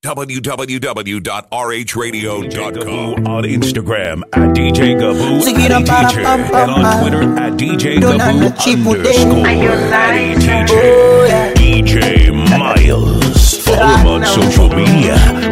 www.rhradio.com. On Instagram at DJ Gaboo Zigira Addy para Teacher. pam And pam on pam. Twitter at DJ Dona Gaboo na chipu underscore ding. Addy Oh, Teacher. yeah. DJ Miles. Follow him on social media.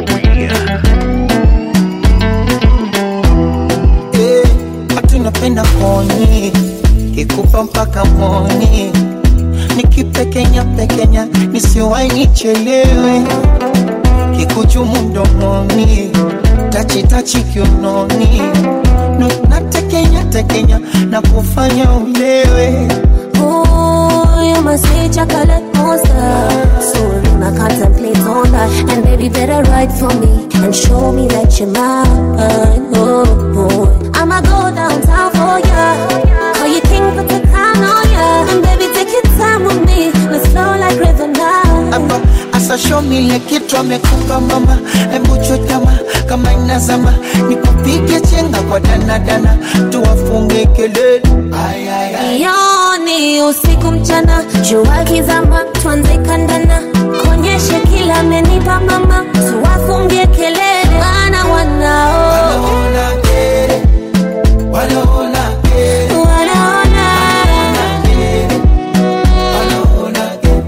Eh, watu napenda koni kikupa mpaka moni nikipekenya pekenya nisiwai nichelewe kikuchumu mdomoni tachitachi kiunoni No, natekenya tekenya na kufanya ulewe Ooh, you my sweet chocolate monster. Soon I contemplate on that. And baby, better write for me and show me that you're mine. Oh, boy. I'ma go downtown for ya. Call you king, put the crown on ya. And baby, take your time with me. Let's flow like river now. hapa asashomile kitu amekupa mama embuchutama kama inazama nikupige chenga kwa danadana tuwafunge kelele Ay, ay, ay. Yoni usiku mchana, jua kizama, tuanze kandana, konyeshe kila amenipa mama, tuwafungie kelele, maana wanao Wanaona kere, wanaona kere, wanaona kere, wanaona kere,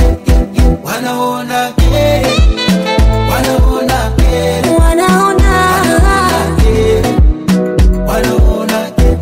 wanaona kere, wanaona kere, wanaona kere, wanaona kere.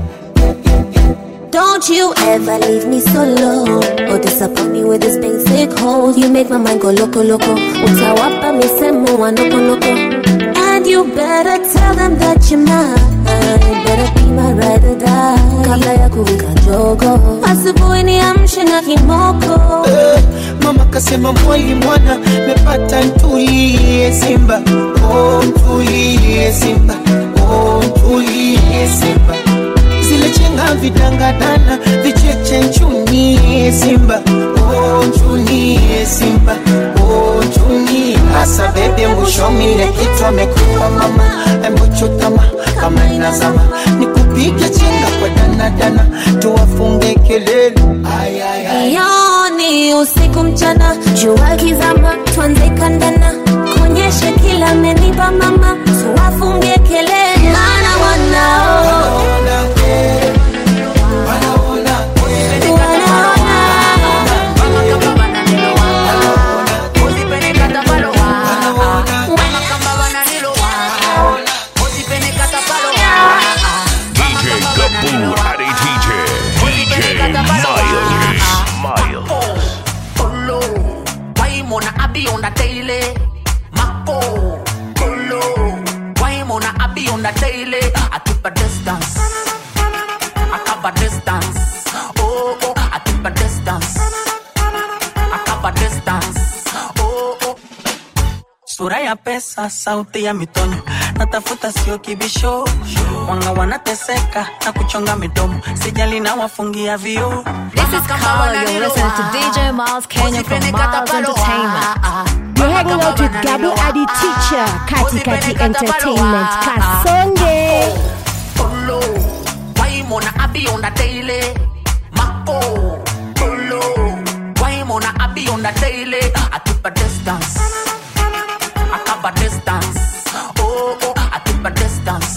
Don't you ever leave me solo or disappoint me with this basic hole. You make my mind go loco loco. Utawapa misemo wa noko noko. And you better tell them that you're mine. Better be my ride or die. Kabla ya kuwika jogo. Asubuhi niamshe na kimoko. Eh, mama kasema mwali mwana mepata ntulie simba oh, ntulie simba oh, ntulie simba zile chenga vidangadana vicheche nchunie simba oh, nchunie simba oh, nchunie hasa bebe mwishomile kitu amekupa mama embuchutama kama inazama nikupige chenga kwa danadana tuwafunge kelele ay, ay, ay. Yoni usiku mchana, jua kizama, tuanze kandana, konyeshe kila amenipa mama, tuwafungie kelele, maana wanao Wanaona kere, wanaona kere, wanaona DJ Gaboo Addy Teacher. DJ Miles. Miles. Polo, why mona abi on the daily? Mako, Polo, why mona abi on the daily? I keep a distance, I cover distance. Oh oh, I keep a distance, I cover distance. Oh oh. sura ya pesa, sauti ya mitonyo, natafuta sio kibisho, wanga wanateseka na kuchonga midomo, sijali na wafungia vioo. This is Carl. You're listening to DJ Miles Kenya from Miles Entertainment. You're hanging out with Gabu Adi Teacher, Kati Kati Entertainment, Kasonge. Polo, why mona abi on the daily? Mako, Polo, why mona abi on the daily? I keep a distance, I cover distance. Oh oh, I keep a distance,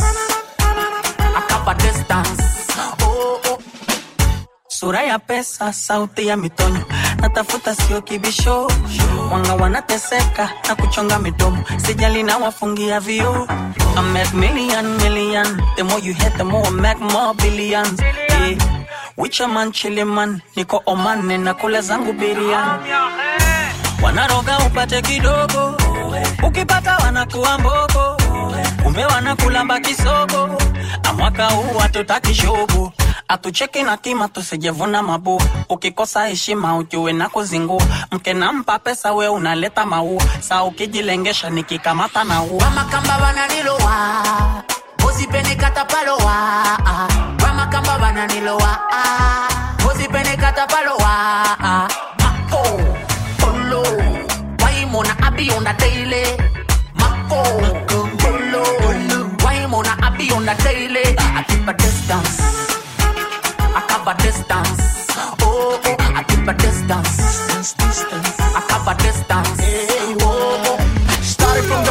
I cover distance. Oh oh. Sura ya pesa, sauti ya mitonyo, natafuta sio kibisho, wanga wanateseka na kuchonga midomo, sijali na wafungia vioo. I make million, million, the more you hit, the more I make more billions. Yeah. Wicha man, chili man, niko Oman, na kula zangu biriani. Wanaroga upate kidogo, ukipata wanakuwa mbogo, kumbe wanakulamba kisogo. Na mwaka huu hatutaki shogo, atucheki na kima tusijevuna mabua. Ukikosa heshima ujue na kuzingua, mke nampa pesa we unaleta maua, saa ukijilengesha nikikamata na ua. Wamakamba bananilowa Ozipene katapalowa Wamakamba bananilowa Ozipene katapalowa Mako Polo Waimona abi on the daily Mako Polo Waimona abi on the daily I keep a distance I cover distance Oh oh I keep a distance I cover distance Oh oh Started from the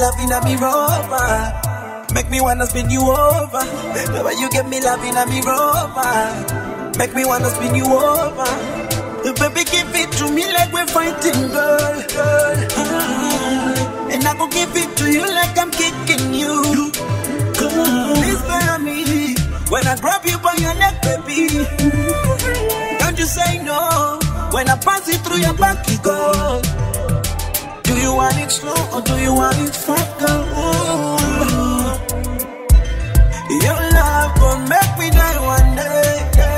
loving at me rover. Make me wanna spin you over. The way you get me loving at me rover. Make me wanna spin you over. Baby, give it to me like we're fighting, girl. girl. Ah, And I go give it to you like I'm kicking you. Please bear me when I grab you by your neck, baby. Don't you say no when I pass it through your back, you go. Do you want it slow or do you want it fast, girl? Your love gon' make me die one day.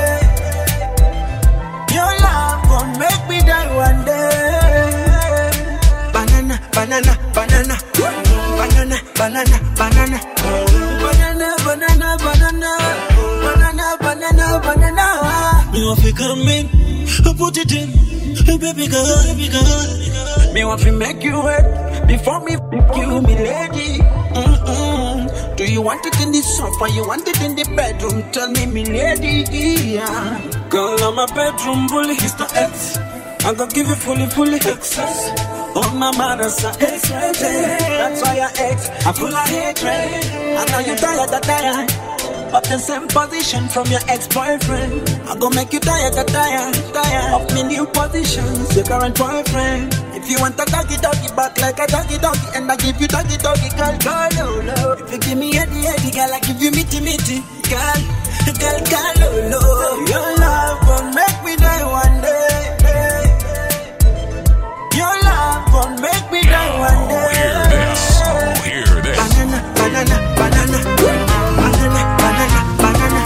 Your love gon' make me die one day. Banana, banana, banana, banana, banana, banana, banana, banana, banana, banana, banana, banana. Me want to come in, put it in, baby girl, baby girl. Me want to make you wet before me f- you, me lady. Mm-mm. Do you want it in the sofa? You want it in the bedroom? Tell me, me lady. Yeah. Girl, I'm a bedroom bully. It's the X. I'm gonna give you fully, fully access. On my manners are X-rated. That's why I X. I'm full of hatred. I know you're tired of tired. Of the same position from your ex-boyfriend. I'm gonna make you tired of tired, tired of me new positions. Your current boyfriend. If you want a doggy doggy back like a doggy doggy, and I give you doggy doggy, girl, girl, oh, no. If you give me heady heady, girl, I give you mitty mitty, girl, girl, girl, oh, no. Your love gon' make me die one day. Your love gon' make me die one day. Hear this. Hear this. Banana, banana, banana, banana, banana,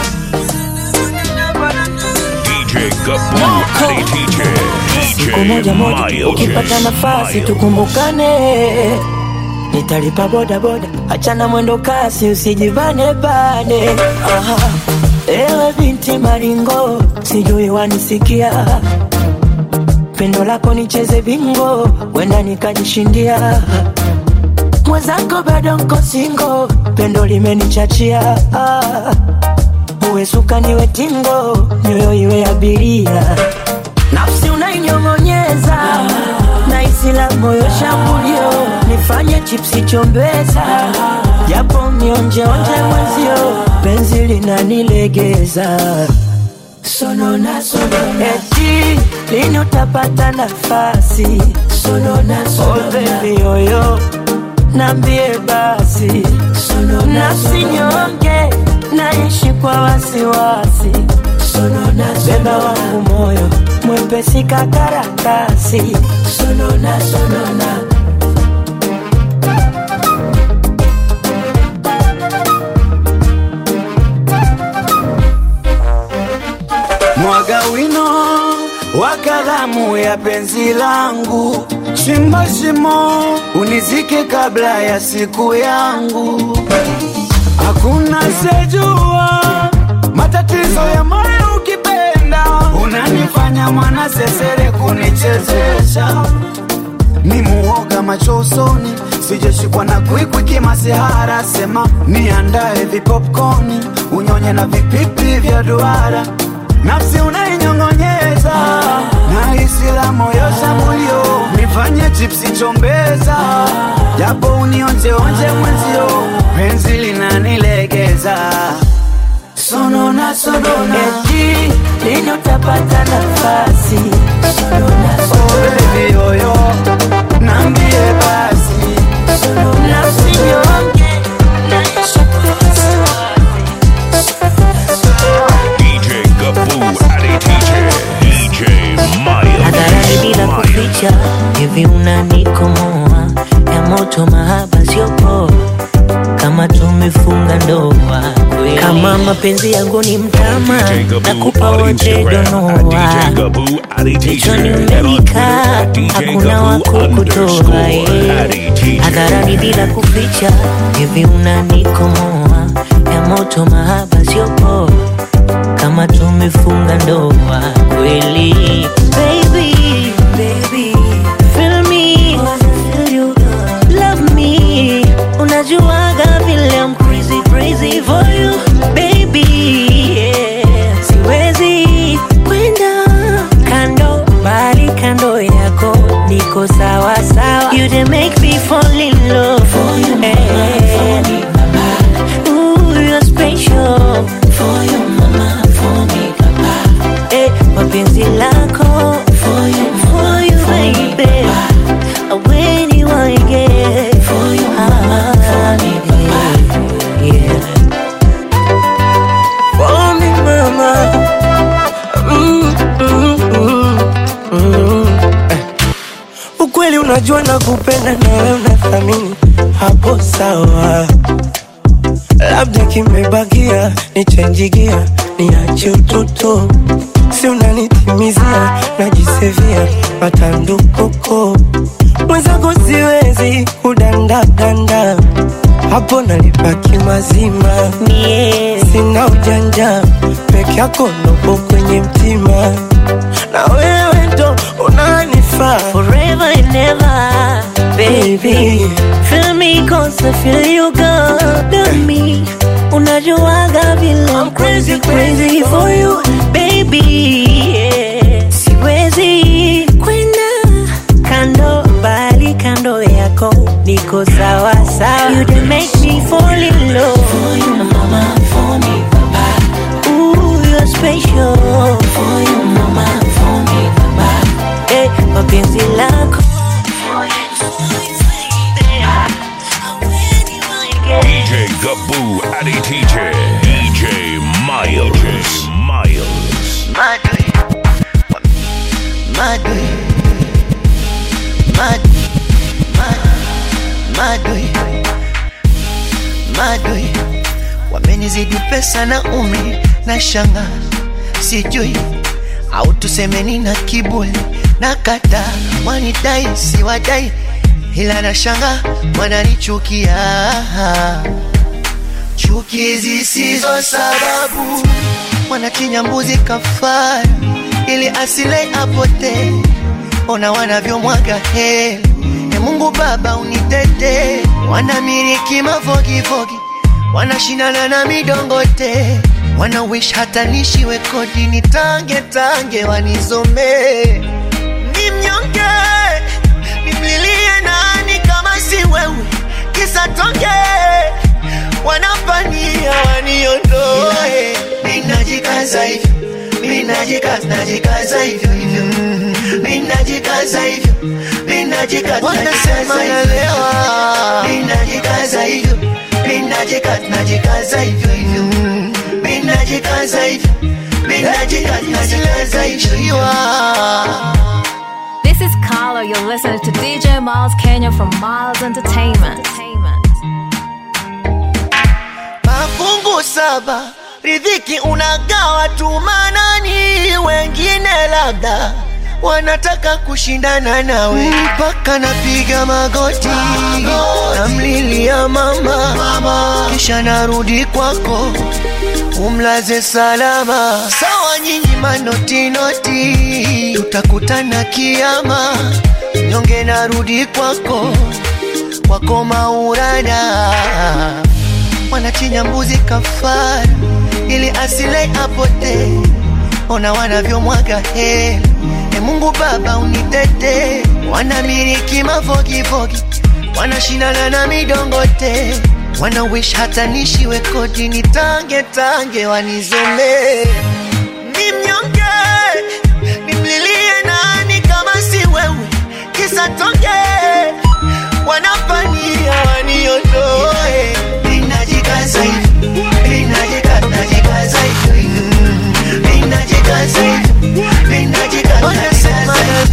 banana. DJ Gaboo Adi DJ. siku moja moja DJ ukipata Miles. nafasi Miles. tukumbukane nitalipa bodaboda achana mwendo kasi usijivane bane Aha. ewe binti maringo sijui wanisikia pendo lako nicheze bingo wenda nikajishindia mwenzako bado nko singo pendo limenichachia ah. uwe suka niwe tingo nyoyo iwe abiria nafsi unainyong'onyeza na isila moyo shambulio nifanye chipsi chombeza japo mionjeonje mwenzio penzi linanilegeza sonona sonona eti lini utapata nafasi sonona sonona oh, baby yoyo nambie basi nafsi nyonge naishi kwa wasiwasi beba wangu moyo mwepesi kakaratasi sonona sonona mwaga wino wa kalamu ya penzi langu, shimo shimo unizike kabla ya siku yangu. Hakuna sejua matatizo ya moyo ukipenda, unanifanya mwana sesere kunichezesha ni muoga macho usoni, sijashikwa na kwikwi kimasihara. Sema niandae vipopcorni, unyonye na vipipi vya duara, nafsi unainyong'onyeza na isila moyo shambulio, nifanye chipsi chombeza, japo unionjeonje mwenzio, penzi linanilegeza sonona sonona, eti lini utapata nafasi sonona oh baby yoyo, nambie basi nafsi nyonge naishi kwa wasiwasi DJ Gaboo Adi DJ. DJ hadharani bila Miles. kuficha hivi unanikomoa ya moto mahaba sio poa kama tumefunga ndoa kweli. kama mapenzi yangu ni mtama DJ Gaboo nakupa on wote Instagram at donoa DJ Gaboo Adi DJ. kichwani And on umenika Twitter at DJ hakuna Gaboo underscore wakukutoa Adi DJ. hadharani bila kuficha hivi unanikomoa ya moto mahaba sio poa kama tumefunga ndoa kweli baby, baby, feel me, feel you, love me unajuaga vile I'm crazy crazy for you baby yeah. siwezi kwenda kando bali kando yako niko sawa sawa you dey make me fall in love lako for you, for you baby when you want get for you ah, yeah. For me mama mm, mm, mm, mm. Eh. Ukweli unajua na kupenda na wewe unathamini hapo sawa labda kimebakia nichenjigia niache utoto si unanitimizia najisevia matandukoko mwenzako siwezi kudandadanda hapo nalipaki mazima Yeah. sina ujanja peke yako ndopo kwenye mtima na wewe ndo unanifaa forever and ever, baby. Feel me cause I feel you got to me. Unajuaga vile I'm crazy, crazy for you, baby. Yeah. Siwezi kwenda kando, bali kando yako niko sawa sawa. You done make me fall in love. For you, mama, for me, papa. Ooh, you're special. For you, mama, for me, papa. Eh, kwa penzi lako DJ Gaboo Addy Teacher. DJ Miles. Miles. Madwe Madwe Mad Mad Madwe Madwe Wamenizidi pesa na umri na shanga sijui au tuseme nina kiburi na kata wanidai siwadai ila na shanga wananichukia chuki zisizo sababu wanachinja mbuzi kafara ili asile apotee ona wanavyomwaga heli e mungu baba unitete wanamiliki mafogifogi wanashindana na midongote wana wish hata nishiwe kodi nitange tange wanizomee ni mnyonge nimlilie nani kama si wewe kisa tonge wanapania waniondoe minajikaza hivyo minajikaza najikaza hivyo hivyo Mm, minajikaza hivyo minajikaza wanasema nalewa minajikaza hivyo minajikaza najikaza hivyo hivyo Mm, minajikaza hivyo minajikaza najikaza hivyo This is Carlo. You're listening to DJ Miles Kenya from Miles Entertainment. mafungu saba ridhiki unagawa tu manani wengine labda wanataka kushindana nawe mpaka napiga magoti namlilia mama, mama kisha narudi kwako umlaze salama sawa nyinyi manotinoti tutakutana kiama nyonge narudi kwako kwako maurana wanachinja mbuzi kafara ili asile apotee ona wanavyomwaga hela e mungu baba unitete wanamiliki mafogifogi wanashindana na midongote wana wish hata nishiwe kodi nitange tange wanizomee ni mnyonge nimlilie nani kama si wewe kisa tonge wanapania waniondoe ninajikaza hivi ninajikaza najikaza hivi Mm, ninajikaza hivi ninajikaza wanasema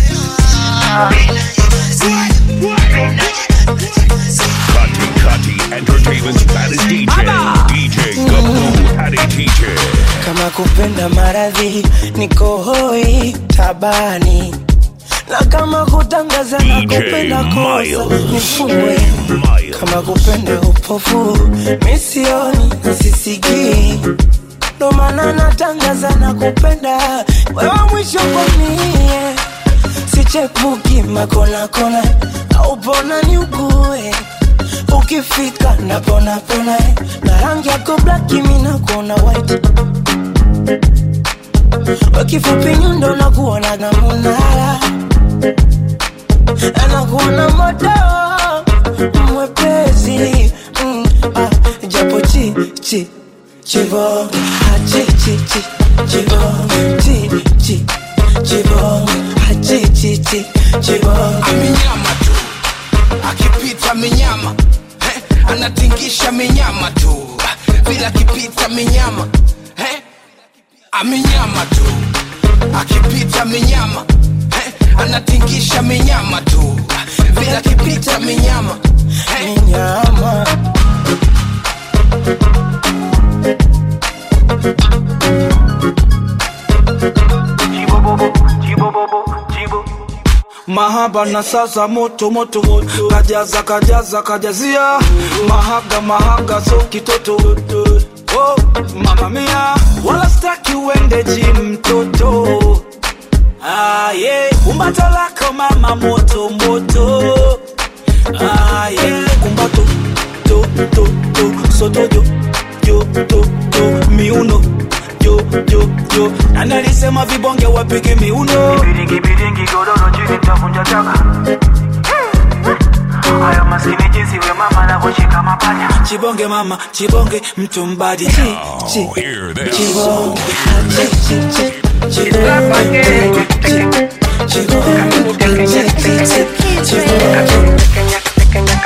Kati Kati Entertainment's baddest DJ. DJ Gaboo Addy Teacher. kama kupenda maradhi niko hoi tabani na kama kutangaza na DJ kupenda kosa Miles. nifungwe kama kupenda upofu misioni na sisikii ndo maana natangaza na kupenda wewe mwisho kwamie sichepuki makonakona aupona ni ugue ukifika naponapona na rangi yako blaki minakuona white wakifupi nyundo nakuonaga munara anakuona moto mwepesi mm, ah, japo chi chi chivo ah, chi chi chi chivo chi chi chibonge achichichi chibonge amenyama tu akipita minyama eh, anatingisha minyama tu vile akipita minyama eh, amenyama tu akipita minyama eh, anatingisha minyama tu vile akipita minyama eh. minyama mahaba na sasa moto moto moto kajaza kajaza kajazia mahaga mahaga so kitoto oh, mama mia wala staki uende jim mtoto ah, yeah. kumbato lako mama moto moto ah, yeah. kumbato to to to soto jo jo to to miuno jo jo jo nani alisema vibonge wapige miuno Biringi biringi godoro chini tavunja chaka Haya maskini jinsi we mama anavyoshika mapaja chibonge mama chibonge mtu mbadi chi chi chibonge chi chi chi chibonge chi chibonge chi chi chi chibonge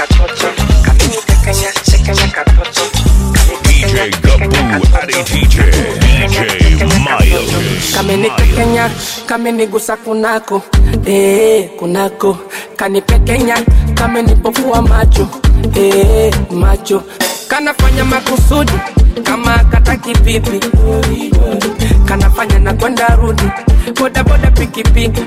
DJ Gaboo Adi DJ DJ Miles. kamenipekenya kamenigusa kunako eh, kunako kanipekenya kamenipofua macho eh, macho kanafanya makusudi kama kataki pipi kanafanya na kwenda rudi bodaboda pikipiki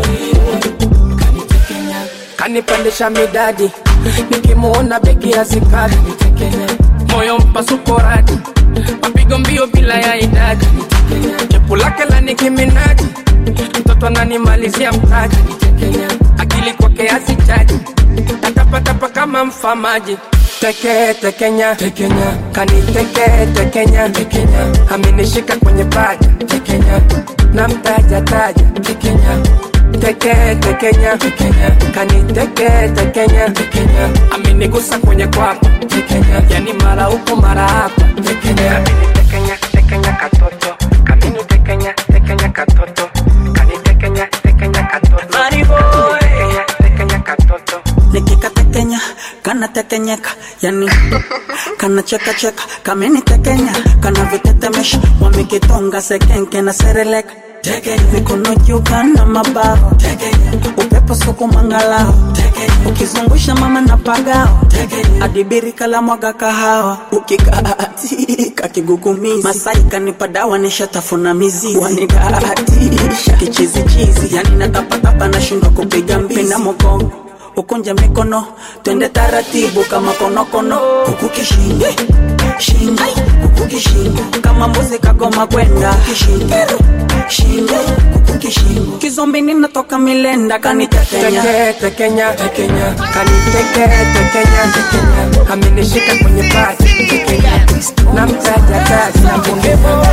kanipandisha midadi nikimuona begi ya zikadi moyo mpasuko radi mapigo mbio bila ya idadi chepu lake la nikiminaji mtoto ananimalizia mtaji akili kwake asichaji tatapatapa kama mfamaji teke tekenya tekenya kaniteke tekenya tekenya amenishika kwenye paja tekenya na mtaja taja tekenya teke tekenya tekenya kaniteke tekenya tekenya amenigusa kwenye kwapa tekenya yani mara huko mara hapa tekenya tekenya tekenya katoto kamini tekenya tekenya katoto kanitekenya tekenya katoto Money boy. tekenya tekenya katoto nikikatekenya kanatekenyeka yani kanachekacheka kamenitekenya kanavitetemesha wamekitonga sekenke na sereleka mikono juu kana mabawa upepo suku mangalao ukizungusha mama na pagao adibiri kala mwaga kahawa ukikaatika kigugumizi masai kanipa dawa nishatafuna mizizi wanidatisha kichizichizi yani natapatapa nashindwa kupiga mbizi na mogongo ukunje mikono twende taratibu kama konokono huku kishingo shingo huku kishingo kama mbuzi kagoma kwenda kishingo shingo huku kishingo kizombi ninatoka milenda kanitekenya teke tekenya tekenya kaniteke tekenya tekenya amenishika kwenye paja tekenya na mtaja taja na bunge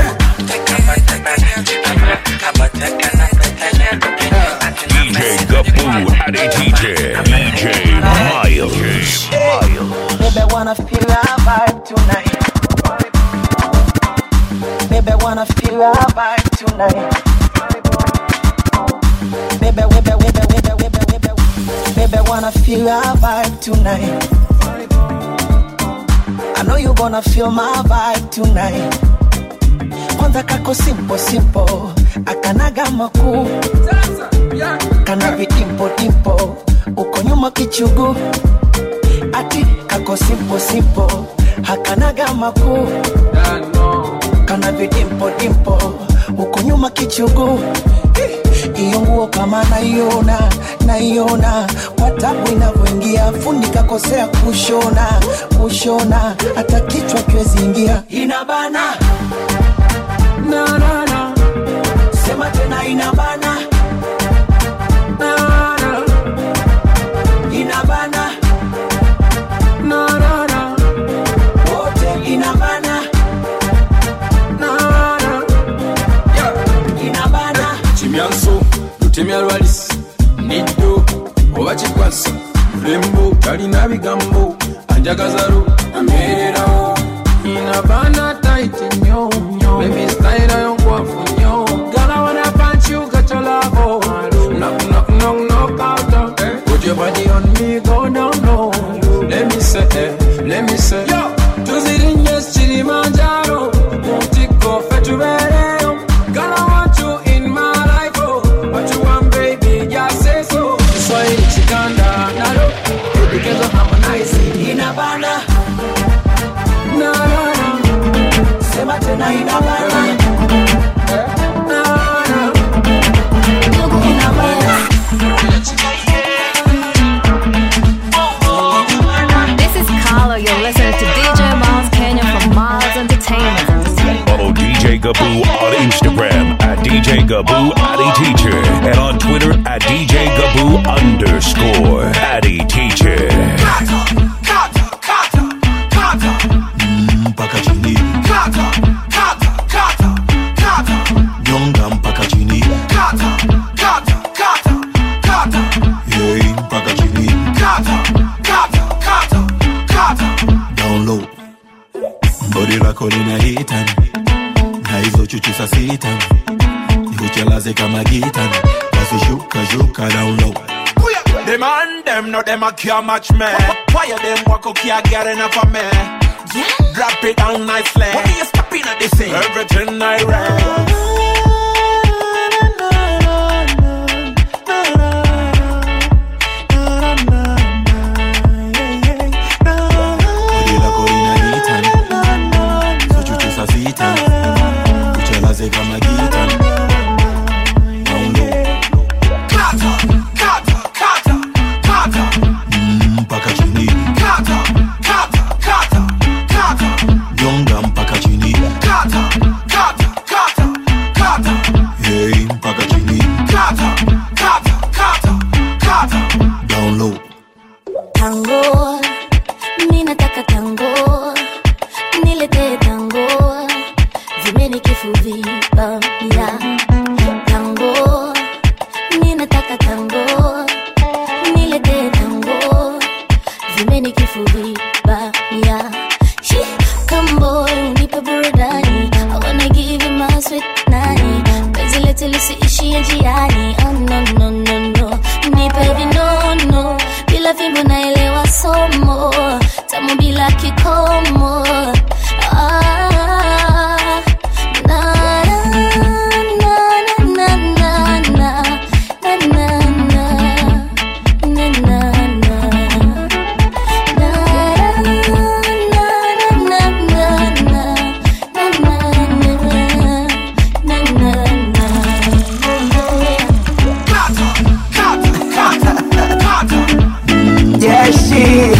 DJ Gaboo Adi DJ DJ Miles. Baby, I wanna feel our vibe tonight. Baby, I wanna feel our vibe tonight. Baby, baby, baby, baby, baby, baby, baby, I wanna feel our vibe tonight. I know you gonna feel my vibe tonight. Kwanza kako simple simple, akanaga makuu, kana vidimpo dimpo, uko nyuma kichugu ati kako simple simple hakanaga makuu kana vidimpo dimpo huko nyuma kichugu iyo nguo kama naiona naiona kwa tabu inavyoingia fundi kakosea kushona kushona hata kichwa kiwezi ingia inabana na, na, na. sema tena inabana na, na. inabana na, na, na. wote inabana na, na. inabana kimyanso lutemya lwalis niddo oba kikwasa mulembo talina bigambo anjagazalo amererawo inabana taiti nyo nyo baby style yo nkwafu nyo gala wana punch you got your love Gaboo Addy Teacher. And on Twitter at DJ Gaboo underscore Addy Teacher. mpaka chini nyonga mpaka chini Yei, mpaka chini down low bodi lako lina hitani na hizo chuchu sa sitani nikuchelaze kama gitani basi shuka shuka down low The man them no them a can't match me. Why you them walk up can't get enough of me? Drop it down nicely. What are you stopping at this thing? Everything I read. bodi lako lina hitani hizo chuchu sa sitani nikuchelaze kama gitani down low Mm, mpaka chini nyonga mpaka chini Yei, mpaka chini down low tango mi nataka tango niletee tango vimeni kifuvipamia tango mi nataka tango niletee tango vimeni kifuvipamia kamboy unipe burudani I wanna give you my sweet nani penzi letu lisiishie njiani oh, no, no, no, no. nipe vinono bila fimbo naelewa somo tamu bila kikomo ah, na, na, na, na, na, na, na, na, na, na, na, na. Yeah, shit.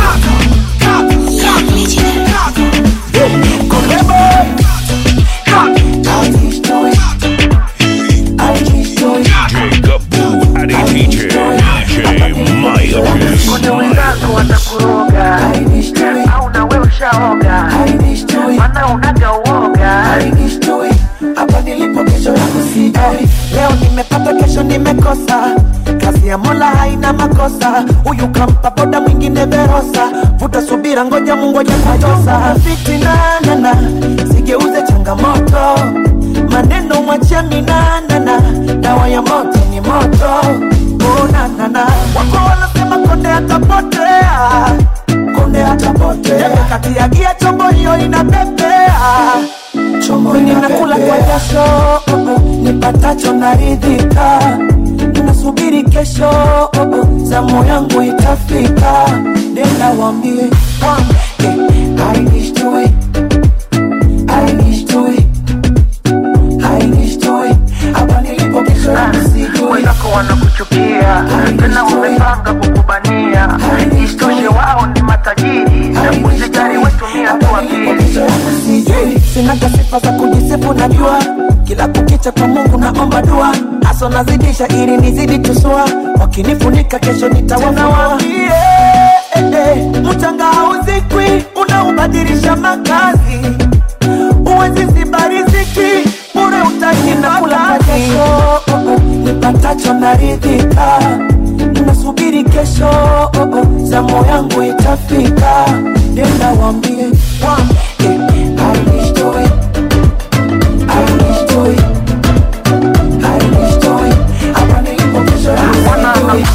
DJ Gaboo Addy Teacher. DJ Miles. Kuna wenzako watakuroga au na wewe ushaoga, maana unaga uoga. hapa nilipo kesho yangu sijui leo nimepata kesho nimekosa kazi ya mola haina makosa huyu kampa boda mwingine verosa vuta subira ngoja mungoja kutosa fitinanana sigeuze changamoto maneno mwachia minanana dawa ya moto ni moto unanana wako wanasema konde atapotea konde atapotea kati ya gia chombo hiyo inapepea chomboni nakula kwa jasho oh, oh, nipatacho naridhika nasubiri kesho oh, oh, zamu yangu itafika nenda wambie wambie I wish to it I wish to it I wish to it hapa nilipo kesho yangu sijui Wenzako wanakuchukia tena wamepanga kukubania, isitoshe wao ni matajiri na kuzijali wetumia tu akili. sijui sinaga sifa za kujisifu najua kila kukicha kwa mungu naomba dua haso nazidisha ili nizidi tusua wakinifunika kesho nitawafuawaambie eh, eh, mchanga hauzikwi unaubadilisha makazi uwezi ziba riziki bure utaki na kula kwa jasho oh, oh, nipatacho naridhika nasubiri kesho oh, oh, zamu yangu itafika nenda wambie wambie I wish to it I wish to it I wish to it hapa nilipo kesho yangu sijui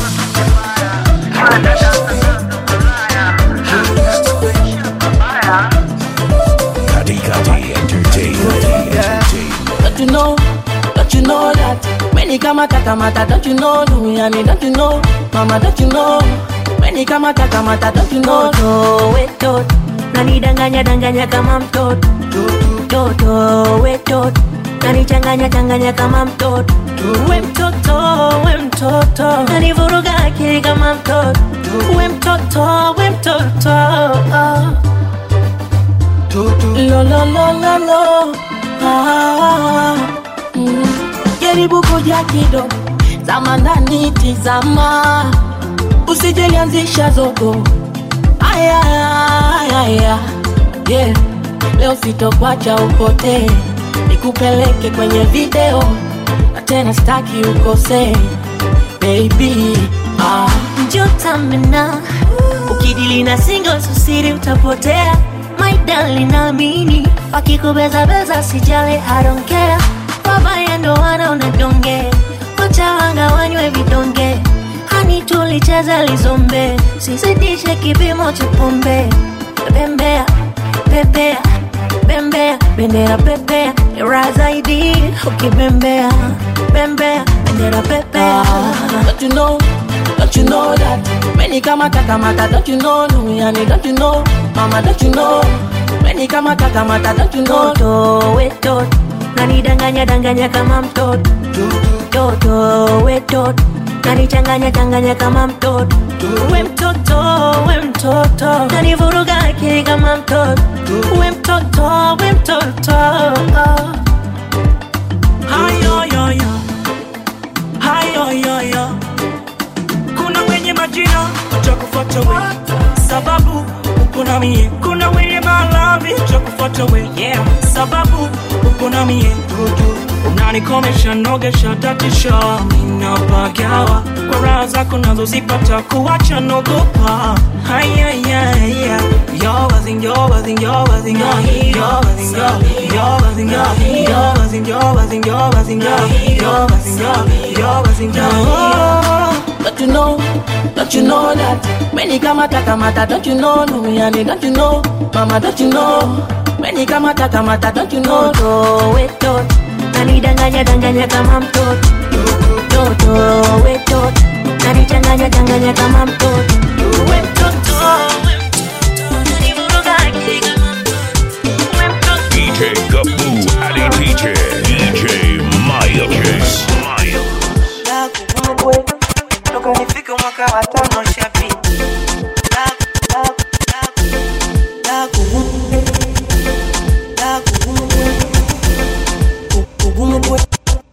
Kati Kati Entertainment. Don't you know? Don't you know that? Many kamata kamata, don't you know? Duniani, don't you know? Mama, don't you know? Many kamata kamata, don't you know? Toto wetot nanidanganya danganya kama mtoto toto wetot nanichanganya changanya kama mtoto we mtoto we mtoto nanivuruga akili kama mtoto we mtoto we mtoto Lo lo lo lo lo. Ah, mm. Yeah, jaribu kuja kidogo zama ndani tizama usijelianzisha zogo aya aya yeah. leo sitokwacha upotee nikupeleke kwenye video na tena staki ukosee baby ah. njotamena ukidili na singo susiri utapotea my darling naamini wakikubezabeza sijali I don't care wabaya ndo wanaona donge wacha wanga wanywe vidonge hani tulicheza lizombe sizidishe kipimo cha pombe bembea pepea bembea bendera pepea ra zaidi ukibembea bembea bendera pepea Don't you know, don't you know that Many kamata kamata, don't you know Nuyani, don't you know Mama, don't you know Many kamata kamata, don't you know Toto, we toto nanidanganya danganya kama mtoto toto we toto nanichanganya changanya kama mtoto we mtoto we mtoto nanivuruga akili kama mtoto we mtoto we mtoto hayoyoyo hayoyoyo kuna wenye majina watakufuata we sababu uko na mie kuna wenye malavi watakufuata we yeah. sababu uko na mie unanikomesha nogesha tatisha minapagawa kwa raha zako nazozipata kuwacha nogopa hayayaya Don't you know, don't you know that Many kamata kamata, don't you know Nuyani, don't you know Mama, don't you know Many kamata kamata, don't you know toto we toto nanidanganya danganya kama mtoto toto we toto nanichanganya changanya kama mtoto we mtoto we mtoto nanivuruga akili kama DJ Gaboo Adi DJ DJ Miles Nakumbwe, toka nifike mwaka wa tano shapita Naku- naku- naku- nakumbwe, nakumbwe, kukumbwe,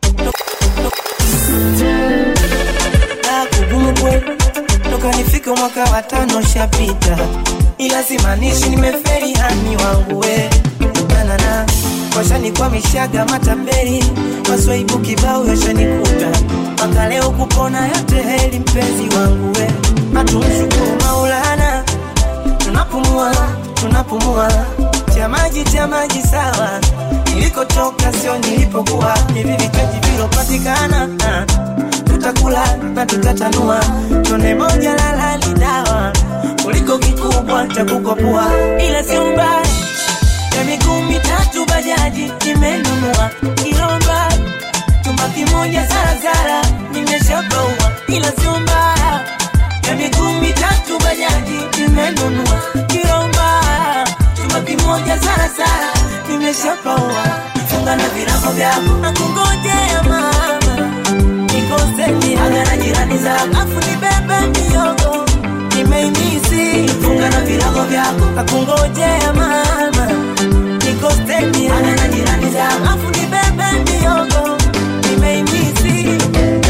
nakumbwe, toka nifike mwaka wa tano shapita ila simaanishi nimeferi hani wangu we nanana washanikwamishaga matapeli maswaibu kibao yashanikuta mpaka leo kupona yote heli mpenzi wangu we hatumshukuru maulana tunapumua tunapumua cha maji cha maji sawa nilikotoka sio nilipokuwa hivi vitaji vilopatikana ah, tutakula na tutatanua tone moja lala ni dawa kuliko kikubwa cha kukopua ila sio mbaya ya miguu mitatu bajaji nimenunua kilomba chumba kimoja zarazara nimeshabaua ila sio mbaya ya miguu mitatu bajaji nimenunua kilomba chumba kimoja zarazara nimeshabaua funga na virago vyako na kungojea mama nikoseni aga na jirani zako afu nibebe miogo nimeimisi funga na virago vyako na kungojea mama nikoseni aga na jirani zako afu nibebe miogo nimeimisi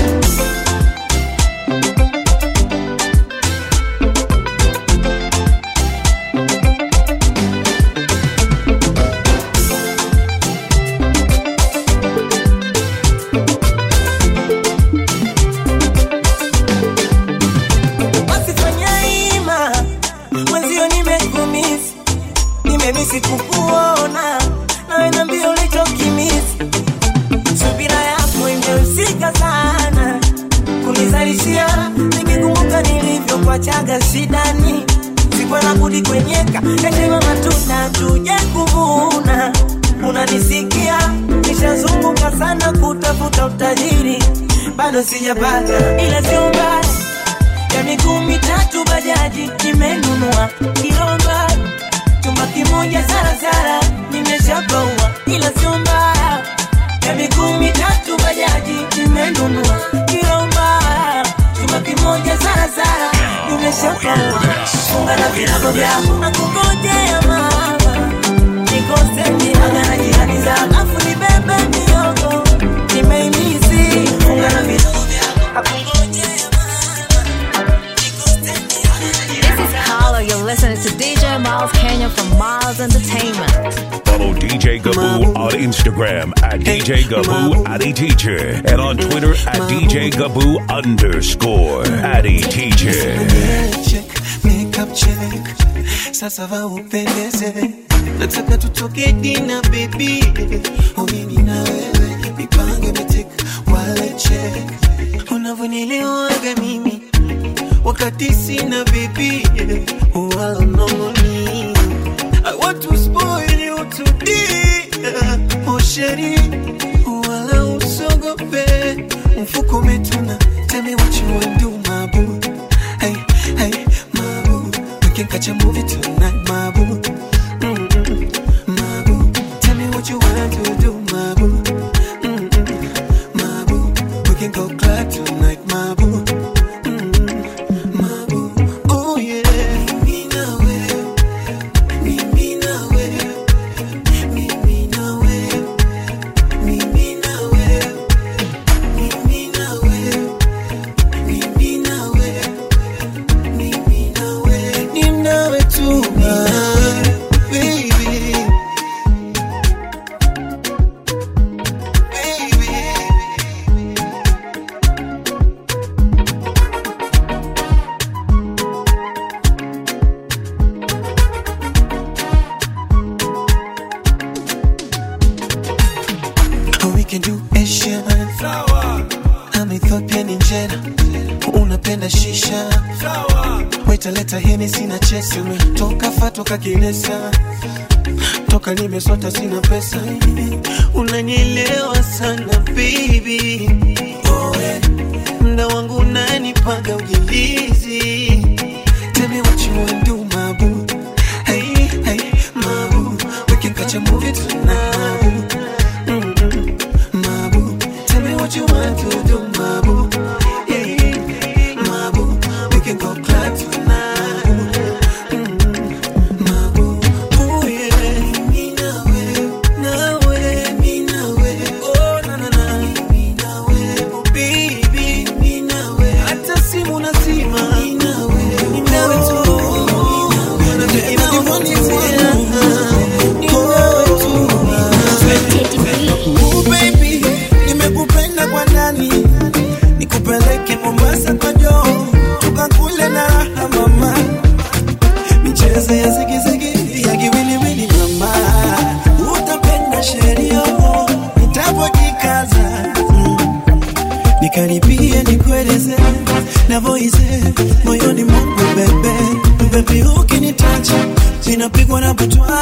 wasifanya ima mwenzio nimekumisi nimemisi kukuona nawe nambia ulichokimisi subira yako imehusika sana kunizalishia nikikumbuka nilivyokwachaga shidani sikuwa budi kwenyeka yatema matunda tuje kuvuna unanisikia nishazunguka sana kutafuta utajiri bado sijapata ila sio mbaya ya miguu mitatu bajaji nimenunua kilomba chumba kimoja zarazara nimeshabaua ila sio mbaya ya miguu mitatu bajaji nimenunua kilomba chumba kimoja zarazara nimeshabaua funga na virago vyako na kungojea mama nikoseni aga na jirani zako afu nibebe miogo nimeimisi na vidogo vyako This is Carlo. You're listening to DJ Miles Kenya from Miles Entertainment. Follow DJ Gaboo on Instagram at DJ Gaboo Addy Teacher and on Twitter at DJ Gaboo underscore Addy Teacher. check, makeup check. Sasa va upendeze, nataka tutoke dina baby, mimi na wewe mipango imetik wale check, unavyonielewaga mimi wakati sina baby, wala unamoni I want to spoil you today, oh sheri, wala usogope, mfuko umetuna, tell me what you want do my boo, hey hey my boo, we can catch a movie tonight my boo, Mm-mm, my boo, tell me what you want to do my boo, Mm-mm, my boo, we can go club tonight my boo. Oh yeah, mimi na wewe, mimi na wewe, mimi na wewe, mimi na wewe, mimi na wewe, mimi na wewe, mimi na wewe, ni nawe tu ah, baby. Oh, we can do Asian. I'm Ethiopian in Jeddah. Unapenda shisha. Waita leta heni sina chesi. Toka fa toka kilesa. Toka nimesota sina pesa. Unanielewa sana baby. Oh, eh. Mda wangu unanipaga ujilizi. Tell me what you wanna do, my boo. Hey, hey, my boo. We can catch a movie tonight, my boo. Mm-mm, my boo. Tell me what you want to do, my boo. Yeah, my boo. We can go club tonight, Mm-mm, my boo. Oh yeah, me now, now, me now, oh na na na, me now, oh baby, me now. Hata simu nazima, me now, me now tu. Ooh, baby, nimekupenda kwa ndani, nikupeleke Mombasa kwa joo, tukakule na raha mama, michezo ya zigizigi ya kiwiliwili mama, utapenda sheria nitapojikaza mm. nikaribie nikueleze navoize moyoni mwangu bebe bebi, ukinitacha ninapigwa na butwa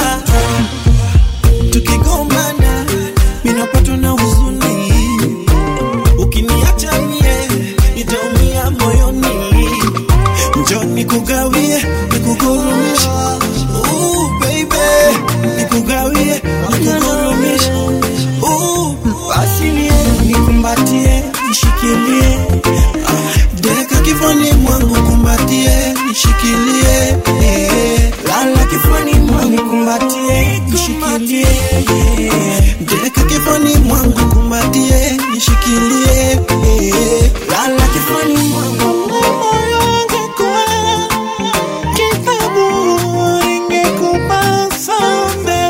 tukigombana minapatwa na huzuni ukiniacha mie nitaumia moyoni njo nikugawie nikugurumishe Ooh, baby nikugawie nikugurumishe Ooh, basi nie nikumbatie nishikilie Ah, deka kifani mwangu kumbatie nishikilie eh, lala kifani mwangu kumbatie nishikilie eh, deka kifani mwangu kumbatie nishikilie eh, lala kifani mwangu moyo ungekuwa kitabu ingekupa sombe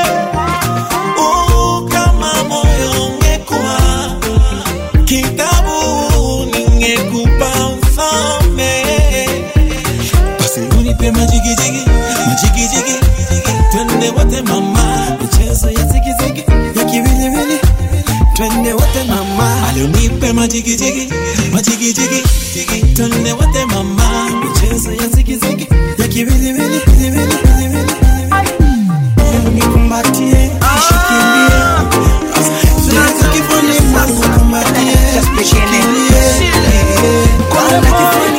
Oh, kama moyo ungekuwa kitabu ningekupa usome basi unipe majigijigi majigijigi twende wote mama michezo ya zigizigi ya kiwiliwili twende wote mama alionipe majigijigi majigijigi twende wote mama michezo ya zigizigi ya kiwiliwili wiliwili, wiliwili. nikumbatie nishikilie Zaka kifuni mwangu kumbatie nishikilie Kwana kifuni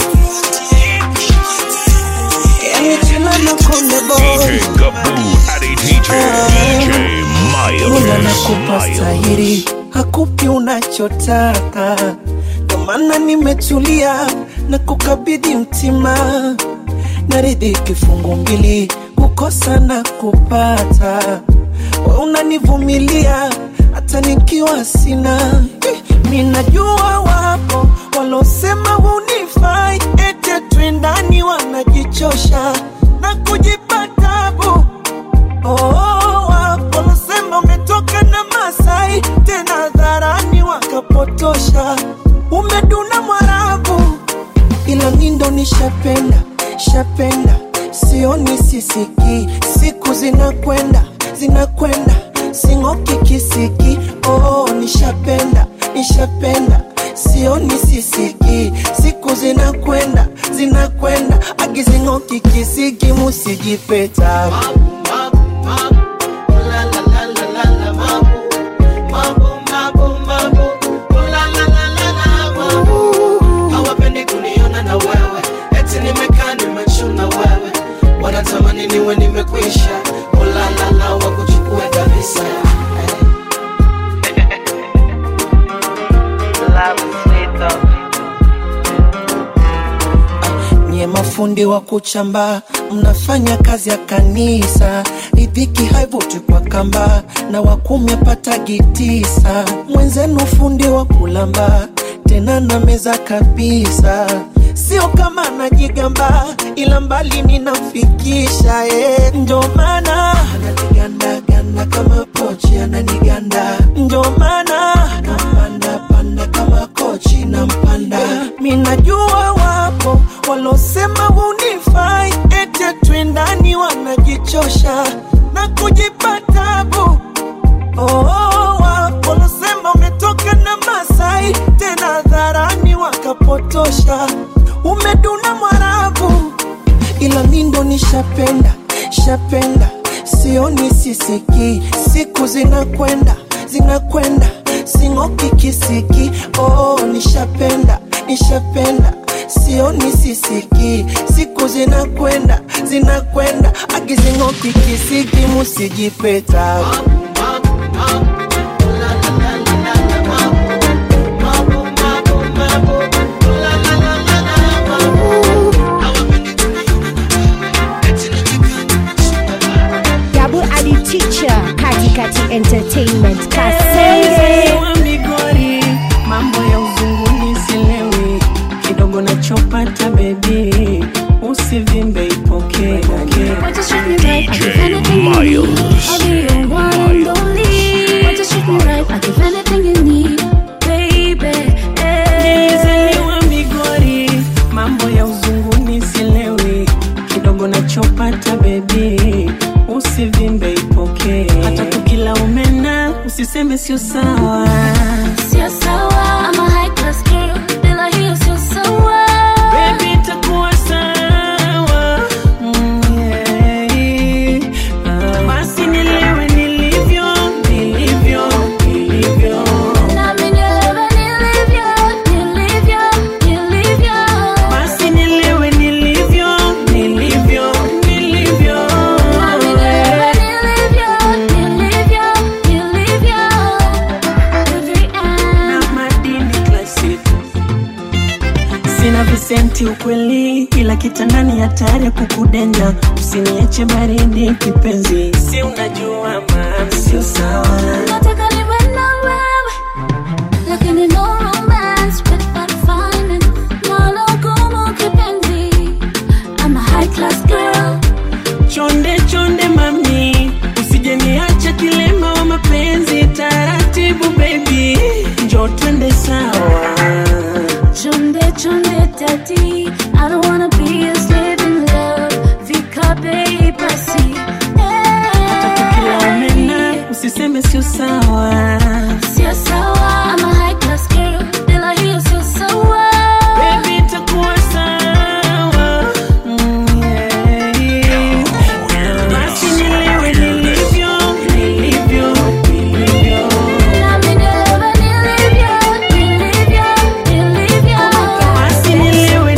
Yani tena na konde boy DJ Gaboo Addy Teacher. DJ Mungu Miles. anakupa stahiri, hakupi unachotaka. Ndo maana nimetulia na kukabidhi mtima, naridhi kifungu mbili, kukosa na kupata. We unanivumilia hata nikiwa sina, Eh, minajua wapo walosema hunifai ete twendani wanajichosha na kujipa tabu oh, wapo walosema umetoka na masai tena dharani wakapotosha umeduna mwarabu ila mindo nishapenda shapenda sioni sisiki siku zinakwenda zinakwenda sing'oki kisiki oh, nishapenda nishapenda sioni sisiki siku zinakwenda zinakwenda agizing'oki kisiki musijipeta hawapendi kuniona na wewe eti nimekaa nimechuna wewe wanatamani niwe nimekwisha ulalala wakuchukue kabisa nye mafundi wa kuchamba mnafanya kazi ya kanisa ridhiki haivuti kwa kamba na wakumi apatagi tisa mwenzenu fundi wa kulamba tena na meza kabisa sio kama najigamba ila mbali ninamfikisha eh. ndio maana ananigandaganda kama pochi ananiganda ndio maana nampanda panda kama kochi nampanda minajua wapo walosema hunifai ete twendani wanajichosha na kujipa tabu oh, wapo walosema umetoka na masai tena dharani wakapotosha umeduna mwarabu ila mindo nishapenda shapenda sioni sisiki siku zinakwenda zinakwenda sing'oki kisiki oh, nishapenda nishapenda sioni sisiki siku zinakwenda zinakwenda agizing'oki kisiki musijipeta Gabu Ali Teacher, Katikati Entertainment, Mzee Kasenge. wa Migori, mambo ya uzunguni silewi, kidogo nachopata bebi, usivimbe ipokee. DJ Miles. Nilizaliwa Migori, mambo ya uzunguni silewi, kidogo nachopata bebi, usivimbe ipokee. Hata tukila umena, usiseme sio sawa. Sio sawa, I'm a high class girl, bila hiyo sio sawa. Baby, itakuwa sawa. Mm, yeah. Ah, Basi nilewe nilivyo, nilivyo, nilivyo. Nami nielewe nilivyo, nilivyo, nilivyo. Basi nilewe nilivyo, nilivyo, nilivyo. Nami nielewe nilivyo, nilivyo, nilivyo. Every Na madini classic. Sina visenti ukweli, ila kitandani hatari ya kukudenya. Usiniache baridi kipenzi, si unajua maana sio sawa. Nataka niwe na wewe, lakini no romance without finding. Nalo gumu kipenzi. I'm a high class girl. Chonde chonde mami, usije niacha kilema wa mapenzi. Taratibu baby, njo twende sawa. Chonde chonde daddy, I don't wanna be a slave in love. Vikape basi, Kila umena, usiseme sio sawa. sio sawa. I'm a high class girl, bila hiyo sio sawa. Baby, itakuwa sawa. Mm, yeah. Basi nilewe nilivyo, nilivyo, nilivyo. Nami nielewe nilivyo, nilivyo, nilivyo. Basi nilewe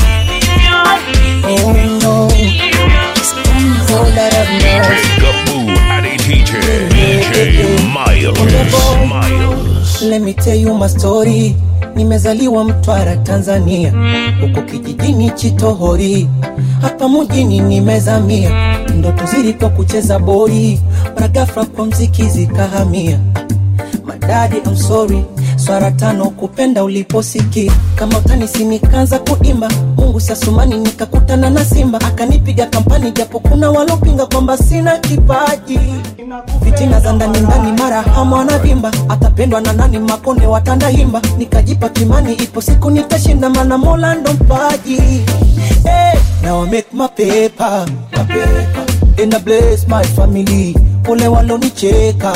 DJ Gaboo Addy Teacher. DJ Miles. Miles. Let me tell you my story. Nimezaliwa Mtwara, Tanzania, huko kijijini Chitohori, hapa mjini nimezamia. Ndoto zilikuwa kucheza boli, mara ghafla kwa mziki zikahamia. Madadi, I'm sorry, swara tano kupenda uliposiki kama utanisi nikaanza kuimba mungu sasumani nikakutana na simba akanipiga kampani japo kuna walopinga kwamba sina kipaji fitina za ndani ndani mara hamu anavimba atapendwa na nani makonde watandahimba nikajipa kimani ipo siku nitashinda mana mola ndo mpaji hey, now I make my paper, my paper. And I bless my family wale walonicheka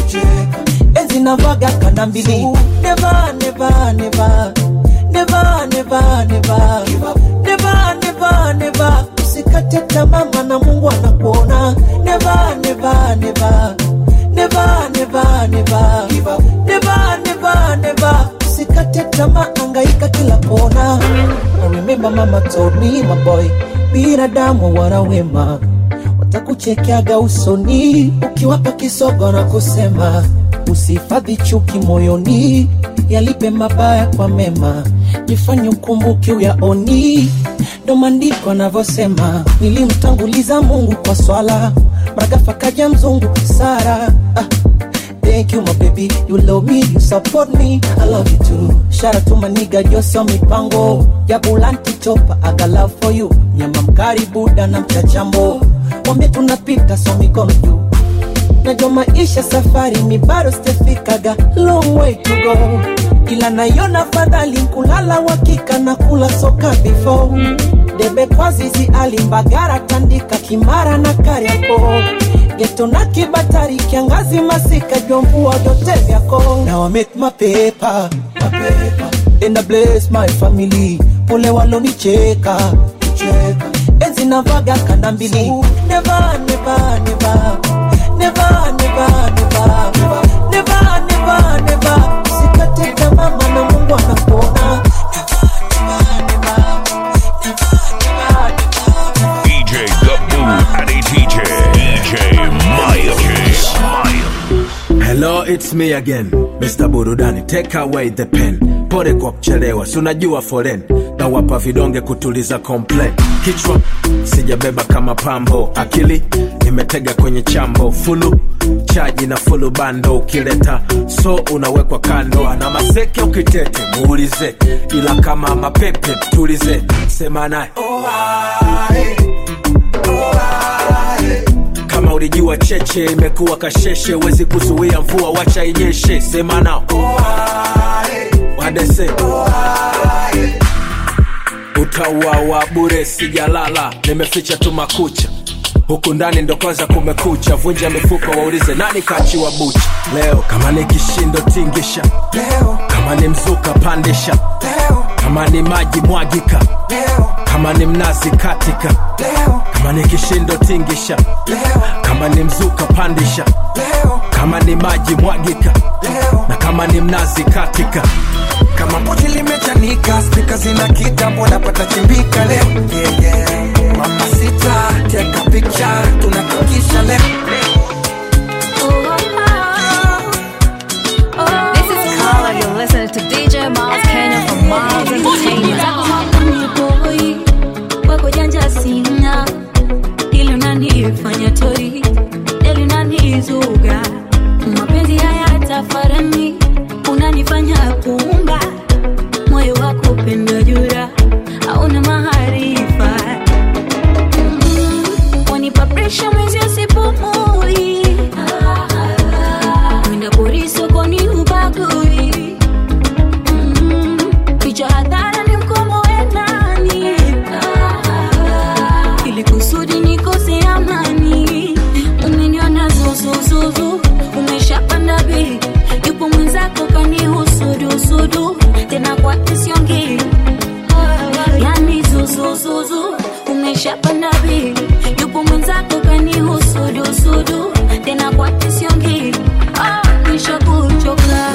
enzi navaga kanda mbili never, never, never. Never, never, never. Never, never, never. usikate tamaa na mungu anakuona never, never, never. Never, never, never. Never, never, never. usikate tamaa angaika kila kona I remember mama told me my boy binadamu wana wema watakuchekeaga usoni ukiwapa kisogo na kusema usihifadhi chuki moyoni yalipe mabaya kwa mema jifanye ukumbuki uyaoni ndo maandiko anavyosema nilimtanguliza mungu kwa swala mragafa kaja mzungu sara ah. Thank you, my baby. You love me, you support me. I love you too. Shout out to my nigga, Josio Mipango. Ya Bulanti Chopa, I got love for you. Nyama mkari Buda na mchachambo. Wambie tunapita so mikono juu. Najua maisha safari mi bado sijafikaga long way to go. Ila naiona fadhali kulala wakika na kula soka before. Debe kwa zizi alimbagara tandika kimara na kariako geto na kibatari kiangazi masika jomvua vyote vyako now I make my paper, my paper. and I bless my family pole walonicheka cheka. enzi navaga kanda mbili never, never, never. Never, never, never. Never, never, never. usikate tamaa maana mungu anakuona DJ Gaboo Addy Teacher. DJ Miles. Hello, it's me again, Mr. Burudani. Take away the pen. Pole kwa kuchelewa, si unajua foren na wapa vidonge kutuliza complain. Kichwa sijabeba kama pambo, akili nimetega kwenye chambo, fulu chaji na fulu bando, ukileta so unawekwa kando, ana maseke ukitete muulize, ila kama mapepe tulize, sema naye kama ulijua cheche imekuwa kasheshe wezi kuzuia mvua wacha inyeshe sema nao wadese utauawa bure sijalala nimeficha tu makucha huku ndani ndo kwanza kumekucha vunja mifupa waulize nani kachiwa bucha leo kama ni kishindo tingisha leo kama ni mzuka pandisha leo kama ni maji mwagika leo kama ni mnazi katika leo kama ni kishindo tingisha leo kama ni mzuka pandisha leo kama ni maji mwagika leo na kama ni mnazi katika kama pochi limechanika spika zina kitambo napata chimbika leo yeah, yeah. mama sita teka picha tunakikisha leo This is Carla. You're listening to DJ Miles Kenya from Miles Entertainment. boy wako janja sina ili unanifanya toi ili unanizuga mapenzi haya tafarani unanifanya kuunga moyo wako pendo jura hauna maarifa Mm, wanipa presha mwezi usipumui kwenda pori sokoni ubagui Mm, kichwa hadhara ni mkomo wenani ili kusudi nikose amani umeniona zuzuzuzu umeshapanda bei yupo mwenzako kanihusudusudu tena kwa kisiongi yani zuzuzuzu umeshapanda bei yupo mwenzako kanihusudusudu tena kwa kisiongi nishakuchoka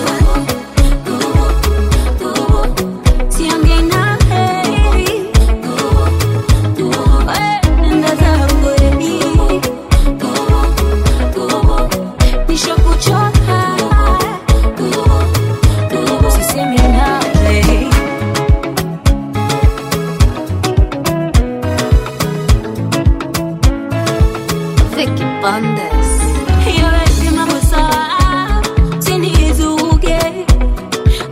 siongei na heri nenda zangu edi nishakuchoka sisemi nawe Vicky Bandes. Hiyo lazima kusawa, usinizuge.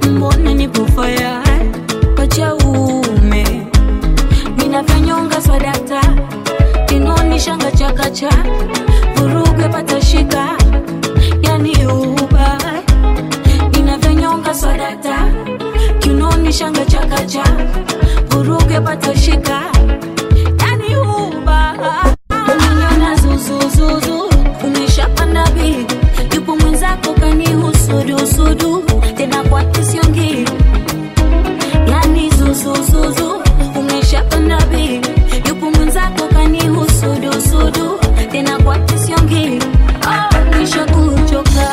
chakacha vuruge patashika yani uba inavyonyonga swadata kiunoni shanga chakacha vuruge patashika yani uba umeniona zuzuzuzu umeshapanda bi yupo mwenzako kanihusudusudu tena kwa kisiongi yani zuzuzuzu umeshapanda bi yupo mwenzako kanihusudusudu tena kwa kisiongi oh, nisha kuchoka